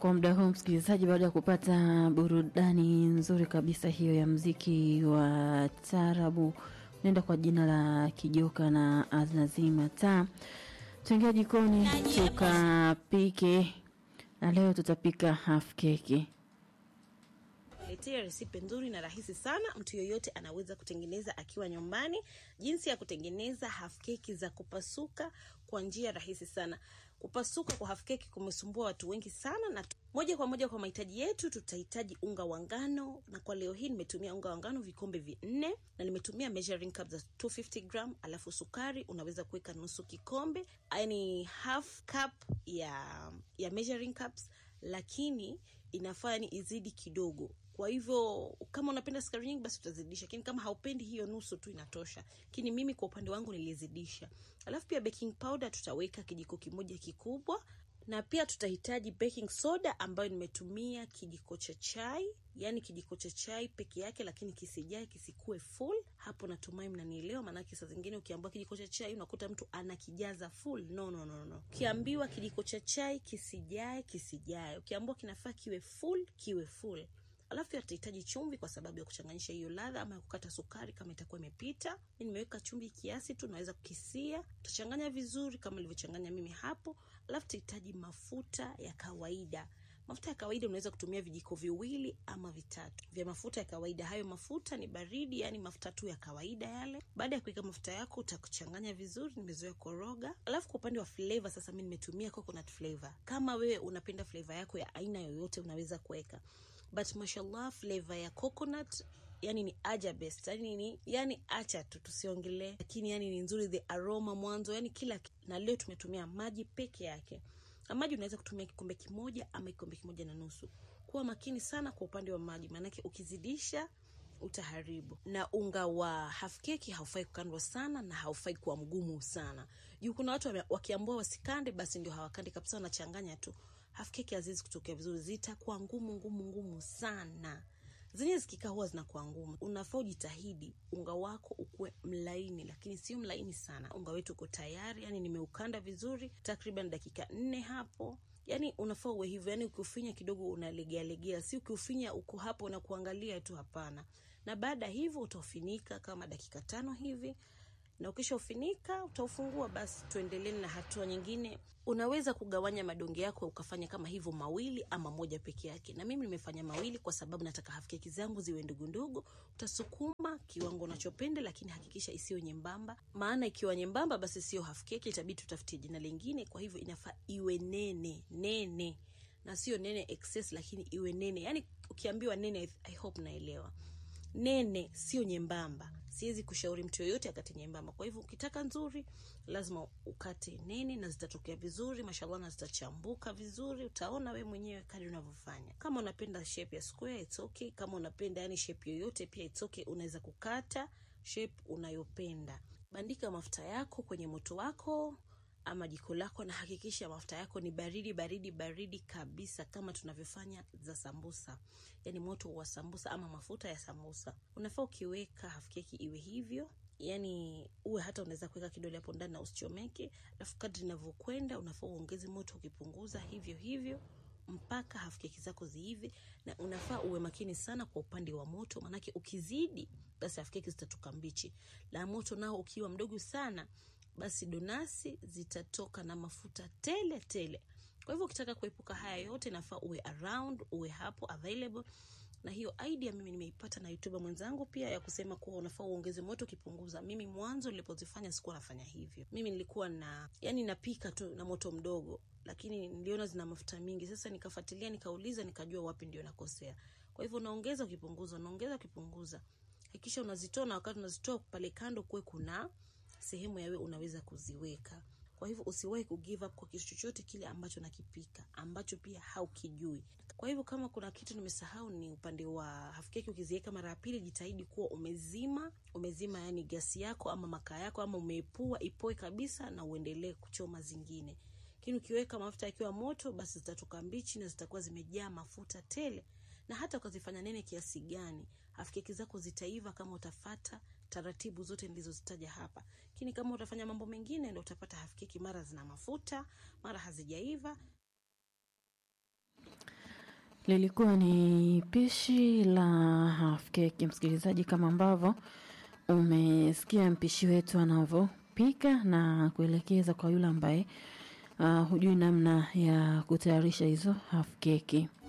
kwa muda huu msikilizaji, baada ya kupata burudani nzuri kabisa hiyo ya mziki wa tarabu, nenda kwa jina la Kijoka na Aznazima taa, tuingia jikoni tukapike, na leo tutapika half keki. letea resipe nzuri na rahisi sana mtu yoyote anaweza kutengeneza akiwa nyumbani jinsi ya kutengeneza half keki za kupasuka kwa njia rahisi sana kupasuka kwa half keki kumesumbua watu wengi sana na moja kwa moja kwa mahitaji yetu tutahitaji unga wa ngano na kwa leo hii nimetumia unga wa ngano vikombe vinne na nimetumia measuring cup za 250 gram alafu sukari unaweza kuweka nusu kikombe yani half cup ya ya measuring cups lakini inafaa ni izidi kidogo kwa hivyo kama unapenda sukari nyingi basi utazidisha lakini kama haupendi hiyo nusu tu inatosha lakini mimi kwa upande wangu nilizidisha alafu pia baking powder tutaweka kijiko kimoja kikubwa na pia tutahitaji baking soda ambayo nimetumia kijiko cha chai yaani kijiko cha chai peke yake lakini kisijae kisikue full hapo natumai mnanielewa maanake saa zingine ukiambiwa kijiko cha chai unakuta mtu anakijaza full no no no no ukiambiwa kijiko cha chai kisijae kisijae ukiambiwa kinafaa kiwe full kiwe full alafu pia tutahitaji chumvi kwa sababu ya kuchanganyisha hiyo ladha ama ya kukata sukari kama itakuwa imepita mi nimeweka chumvi kiasi tu naweza kukisia utachanganya vizuri kama ilivyochanganya mimi hapo alafu tutahitaji mafuta ya kawaida mafuta ya kawaida unaweza kutumia vijiko viwili ama vitatu vya mafuta ya kawaida hayo mafuta ni baridi yani mafuta tu ya kawaida yale baada ya kuweka mafuta yako utakuchanganya vizuri nimezoea koroga alafu kwa upande wa flavor sasa mi nimetumia coconut flavor kama wewe unapenda flavor yako ya aina yoyote unaweza kuweka but mashallah flavor ya coconut yani ni aja best yani ni yani acha tu tusiongelee lakini yani ni nzuri the aroma mwanzo yani kila ki- na leo tumetumia maji peke yake na maji unaweza kutumia kikombe kimoja ama kikombe kimoja na nusu kuwa makini sana kwa upande wa maji maanake ukizidisha utaharibu na unga wa half keki haufai kukandwa sana na haufai kuwa mgumu sana juu kuna watu wame- wakiambua wasikande basi ndio hawakandi kabisa wanachanganya tu half keki haziwezi kutokea vizuri zitakuwa ngumu ngumu ngumu sana zenye zikikaa huwa zinakuwa ngumu unafaa ujitahidi unga wako ukuwe mlaini lakini sio mlaini sana unga wetu uko tayari yani nimeukanda vizuri takriban dakika nne hapo yani unafaa uwe hivyo yani ukiufinya kidogo unalegealegea si ukiufinya uko hapo na kuangalia tu hapana na baada ya hivyo utaufinika kama dakika tano hivi na ukishaufinika utaufungua basi tuendelee na hatua nyingine unaweza kugawanya madonge yako ukafanya kama hivyo mawili ama moja peke yake na mimi nimefanya mawili kwa sababu nataka hafkeki zangu ziwe ndogo ndogo utasukuma kiwango unachopenda lakini hakikisha isiyo nyembamba maana ikiwa nyembamba basi sio hafkeki itabidi tutafutie jina lingine kwa hivyo inafaa iwe nene nene na sio nene excess lakini iwe nene yani ukiambiwa nene I, I hope naelewa nene sio nyembamba siwezi kushauri mtu yoyote akate nyembamba kwa hivyo ukitaka nzuri lazima ukate nene na zitatokea vizuri mashallah na zitachambuka vizuri utaona we mwenyewe kadi unavyofanya kama unapenda shape ya square it's okay kama unapenda yani shape yoyote pia it's okay unaweza kukata shape unayopenda bandika mafuta yako kwenye moto wako ama jiko lako na hakikisha mafuta yako ni baridi baridi baridi kabisa kama tunavyofanya za sambusa yani moto wa sambusa ama mafuta ya sambusa unafaa ukiweka hafkeki iwe hivyo yani uwe hata unaweza kuweka kidole hapo ndani na usichomeke alafu kadri inavyokwenda unafaa uongeze moto ukipunguza hivyo hivyo mpaka hafkeki zako ziive na unafaa uwe makini sana kwa upande wa moto manake ukizidi basi hafkeki zitatoka mbichi la moto nao ukiwa mdogo sana basi donasi zitatoka na mafuta tele tele kwa hivyo ukitaka kuepuka haya yote nafaa uwe around uwe hapo available na hiyo idea mimi nimeipata na youtuber mwenzangu pia ya kusema kuwa unafaa uongeze moto ukipunguza mimi mwanzo nilipozifanya sikuwa nafanya hivyo mimi nilikuwa na yani napika tu na moto mdogo lakini niliona zina mafuta mingi sasa nikafuatilia nikauliza nikajua wapi ndio nakosea kwa hivyo unaongeza ukipunguza unaongeza ukipunguza hakikisha unazitoa na wakati unazitoa pale kando kuwe kuna sehemu yawe unaweza kuziweka kwa hivyo usiwahi kugive up kwa kitu chochote kile ambacho nakipika ambacho pia haukijui kwa hivyo kama kuna kitu nimesahau ni upande wa hafkeki ukiziweka mara ya pili jitahidi kuwa umezima umezima yani gasi yako ama makaa yako ama umeepua ipoe kabisa na uendelee kuchoma zingine lakini ukiweka mafuta yakiwa moto basi zitatoka mbichi na zitakuwa zimejaa mafuta tele na hata ukazifanya nene kiasi gani hafkeki zako zitaiva kama utafata taratibu zote nilizozitaja hapa lakini kama utafanya mambo mengine ndo utapata hafkeki mara zina mafuta mara hazijaiva Lilikuwa ni pishi la half cake, msikilizaji, kama ambavyo umesikia mpishi wetu anavyopika na kuelekeza kwa yule ambaye uh, hujui namna ya kutayarisha hizo half keki.